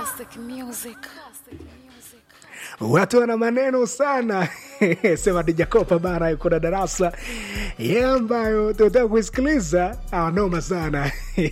Classic music. watu wana maneno sana sema dijakopa bana yuko na darasa ye ambayo tunataka kuisikiliza anoma sana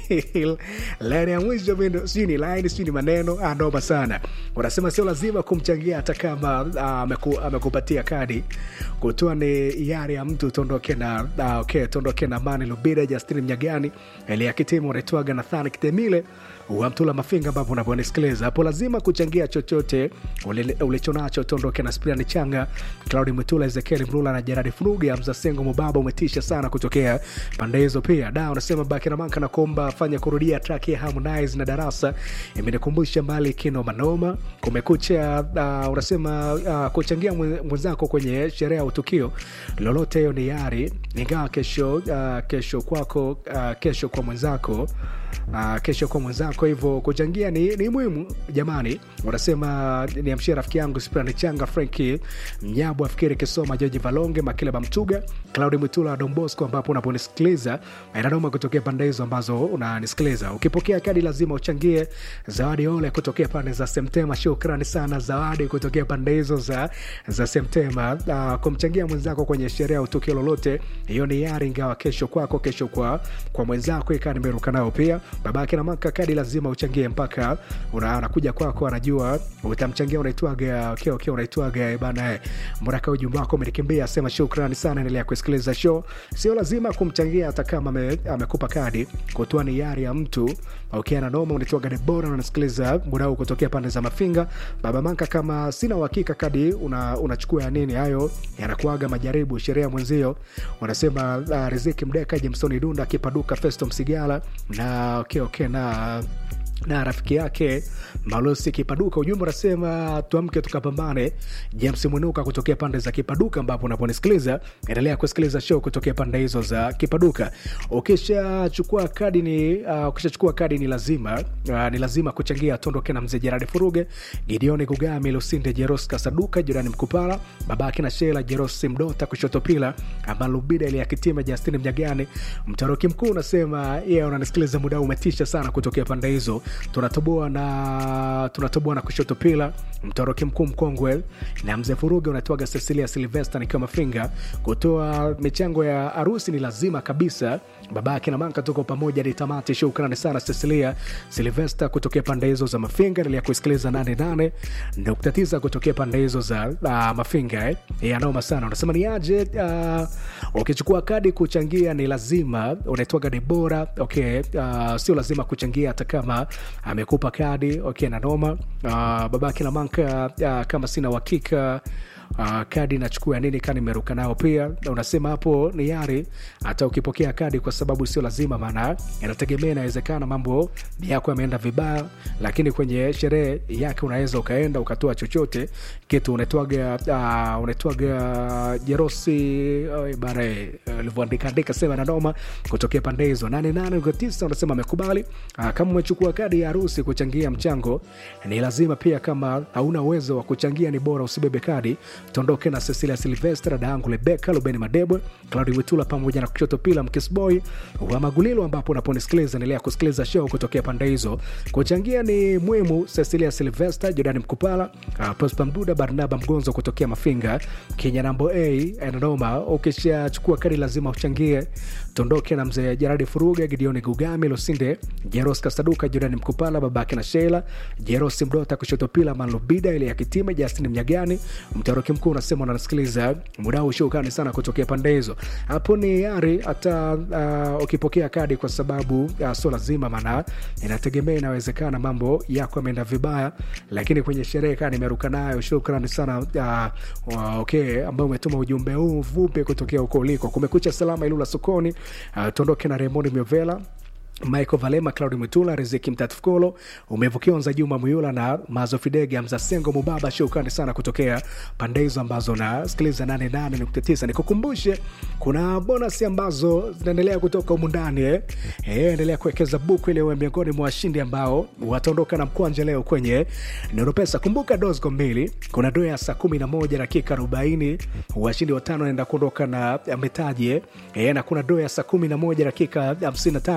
laini ya mwisho mindo sijui ni laini sijui ni maneno anoma sana unasema sio lazima kumchangia hata kama ah, ameku, amekupatia kadi kutoa ni yari ya mtu tuondoke na ah, okay, tuondoke na mani lubida justini mnyagani elia kitimu unaitwaga nathani kitemile wa mtula mafinga ambapo unaponisikiliza hapo lazima kuchangia chochote ule- ulichonacho tuondoke na spriani changa claudi mwitula ezekieli mrula na jeradi furugi amza sengo mubaba umetisha sana kutokea pande hizo pia da unasema bakinamanka na kuomba fanya kurudia track ya harmonize na darasa imenikumbusha mbali kino manoma kumekucha uh, unasema uh, kuchangia mwe- mwenzako kwenye sherehe au tukio lolote hiyo ni yari ingawa kesho uh, kesho kwako uh, kesho kwa mwenzako uh, kesho kwa mwenzako hivyo kuchangia ni, ni muhimu jamani unasema niamshie rafiki yangu sprani changa franki mnyabu afikiri kisoma joji valonge makileba mtuga claudi mwitula wa dombosco ambapo unaponisikiliza inanoma kutokea pande hizo ambazo unanisikiliza ukipokea kadi lazima uchangie zawadi ole kutokea pande za semtema shukrani sana zawadi kutokea pande hizo za, za semtema uh, kumchangia mwenzako kwenye sherehe au tukio lolote hiyo ni yari ingawa kesho kwako kesho kwa kwa mwenzako ikaa nimeruka nao pia babake na maka kadi lazima uchangie mpaka una- anakuja kwako anajua utamchangia unaitwaga okay, okay, unaitwaga eh, bana eh, mraka ujumbe wako umenikimbia sema shukrani sana endelea kusikiliza show sio lazima kumchangia hata kama ame- amekupa kadi kutoa ni yari ya mtu okay, na noma unaitwaga debora unasikiliza muda huu kutokea pande za mafinga baba manka kama sina uhakika kadi una- unachukua ya nini hayo yanakuaga majaribu sherehe ya mwenzio wanasema uh, riziki mdeka jemsoni dunda akipaduka festo msigala na okay, okay, na na rafiki yake malosi kipaduka ujumbe unasema tuamke tukapambane james mwinuka kutokea pande za kipaduka ambapo unaponisikiliza endelea kusikiliza show kutokea pande hizo za kipaduka ukishachukua kadi ni uh, ukishachukua kadi ni lazima uh, ni lazima kuchangia tondoke na mzee jeradi furuge gideoni gugami lusinde jeros kasaduka jirani mkupala babake na shela jerosi mdota kushoto pila amalubida ile ya kitima justini mnyagani mtaroki mkuu unasema ye yeah, unanisikiliza muda huu umetisha sana kutokea pande hizo tunatoboa na tunatoboa na kushoto pila mtaroki mkuu mkongwe na mzee furuge unatoaga cecilia silvester nikiwa mafinga kutoa michango ya harusi ni lazima kabisa babake na manka tuko pamoja ni tamati shukrani sana cecilia silvester kutokea pande hizo za mafinga nilia kusikiliza 88 nukta tisa kutokea pande hizo za uh, mafinga eh. Eh, anoma sana unasema ni aje uh, ukichukua kadi kuchangia ni lazima unaitwaga debora okay uh, sio lazima kuchangia hata kama amekupa kadi okay na noma uh, babake na manka uh, kama sina uhakika Uh, kadi nachukua ya nini kaa nimeruka nao pia Na unasema hapo ni yari hata ukipokea kadi kwa sababu sio lazima maana inategemea inawezekana mambo yako yameenda vibaya lakini kwenye sherehe yake unaweza ukaenda ukatoa chochote kitu unaitwaga uh, unaitwaga jerosi uh, bara ulivyoandika andika sema na noma kutokea pande hizo 88 unasema amekubali uh, kama umechukua kadi ya harusi kuchangia mchango ni lazima pia kama hauna uwezo wa kuchangia ni bora usibebe kadi tuondoke na cecilia silvestra daangu lebeka lubeni madebwe claudi witula pamoja na kushoto pila mkisboy wa magulilo ambapo unaponisikiliza endelea kusikiliza show kutokea pande hizo kuchangia ni muhimu cecilia silvester jordani mkupala uh, prospa mduda barnaba mgonzo kutokea mafinga kenya nambo a nanoma ukishachukua kadi lazima uchangie tuondoke na mzee jeradi furuga gideoni gugami losinde jeros kasaduka jordani mkupala babake na sheila jerosi mdota kushoto pila manlubida ile ya kitime justin mnyagani mtaroki mkuu unasema unanasikiliza muda huu shukani sana kutokea pande hizo hapo ni yari hata uh, ukipokea kadi kwa sababu uh, sio lazima maana inategemea inawezekana mambo yako yameenda vibaya lakini kwenye sherehe kaa nimeruka nayo shukrani sana uh, uh, okay ambao umetuma ujumbe huu vupe kutokea huko uliko kumekucha salama ilula sokoni uh, tuondoke na remoni miovela michael valema claudi mwitula riziki mtatifukolo umevukiwa nza juma muyula na mazo fidege mzasengo mubaba shukrani sana kutokea pande hizo ambazo nasikiliza 88.9 nikukumbushe kuna bonasi ambazo zinaendelea kutoka humu ndani eh. Eh, endelea kuwekeza buku ili uwe miongoni mwa washindi ambao wataondoka na mkwanja leo kwenye neuropesa kumbuka dosco mbili kuna doa ya saa 11 dakika 40 washindi watano wanaenda kuondoka na mitaji eh. Eh, na kuna doa ya saa 11 dakika 55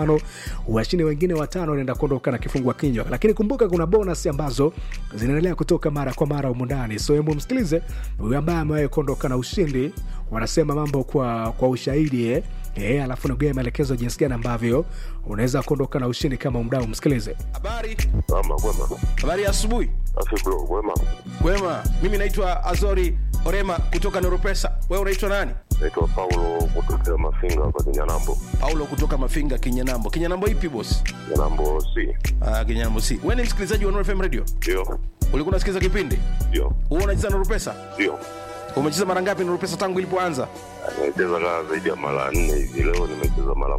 washindi wengine watano wanaenda kuondoka na kifungua kinywa lakini kumbuka kuna bonus ambazo zinaendelea kutoka mara kwa mara humu ndani so hebu msikilize huyu ambaye amewahi kuondoka na ushindi wanasema mambo kwa kwa ushahidi eh? Eh, alafu naguia maelekezo jinsi gani ambavyo unaweza kuondoka na ushindi kama mdau msikilize Habari, Ama kwema. habari ya asubuhi. Afi bro, kwema. Kwema, mimi naitwa Azori Orema kutoka Noropesa. Wewe unaitwa nani? Naitwa Paulo kutokea Mafinga hapa Kinyanambo. Paulo kutoka Mafinga, Kinyanambo. Kinyanambo ipi boss? Kinyanambo C. Ah, Kinyanambo si. Wewe ni msikilizaji wa Nuru FM Radio? Ndio. Ulikuwa unasikiliza kipindi? Ndio. Wewe unacheza Nuru Pesa? Ndio. Umecheza mara ngapi Nuru Pesa tangu ilipoanza? Nimecheza kaa zaidi ya mara nne hivi. Leo nimecheza mara